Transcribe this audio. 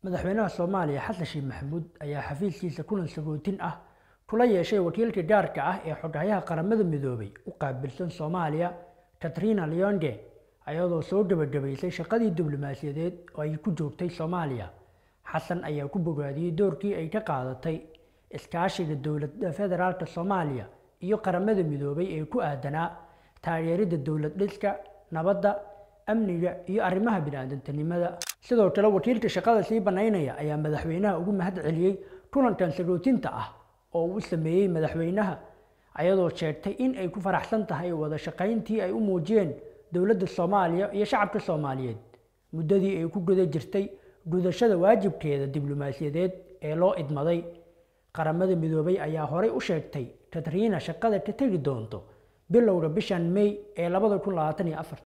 madaxweynaha soomaaliya xasan sheekh maxamuud ayaa xafiiskiisa kulan sagootin ah kula yeeshay wakiilka gaarka ah ee xoghayaha qaramada midoobay u qaabilsan soomaaliya katrina leonde ayadoo soo gebagabaysay shaqadii diblomaasiyadeed oo ay ku joogtay soomaaliya xasan ayaa ku bogaadiyey doorkii ay ka qaadatay iskaashiga dowladda federaalk soomaaliya iyo qaramada midoobay ee ku aadanaa taageeridda dowlad dhiska nabadda amniga iyo arrimaha bini-aadantinimada sidoo kale wakiilka shaqada sii banaynaya ayaa madaxweynaha ugu mahad celiyey kulankan sagootinta ah oo uu sameeyey madaxweynaha ayadoo sheegtay in ay ku faraxsan tahay wada shaqayntii ay u muujiyeen dowladda soomaaliya iyo shacabka soomaaliyeed muddadii ay ku guda jirtay gudashada waajibkeeda diblomaasiyadeed ee loo idmaday qaramada midoobay ayaa horey u sheegtay katriina shaqada ka tegi doonto bilowga bishan may ee labada kun labaatan iyo afar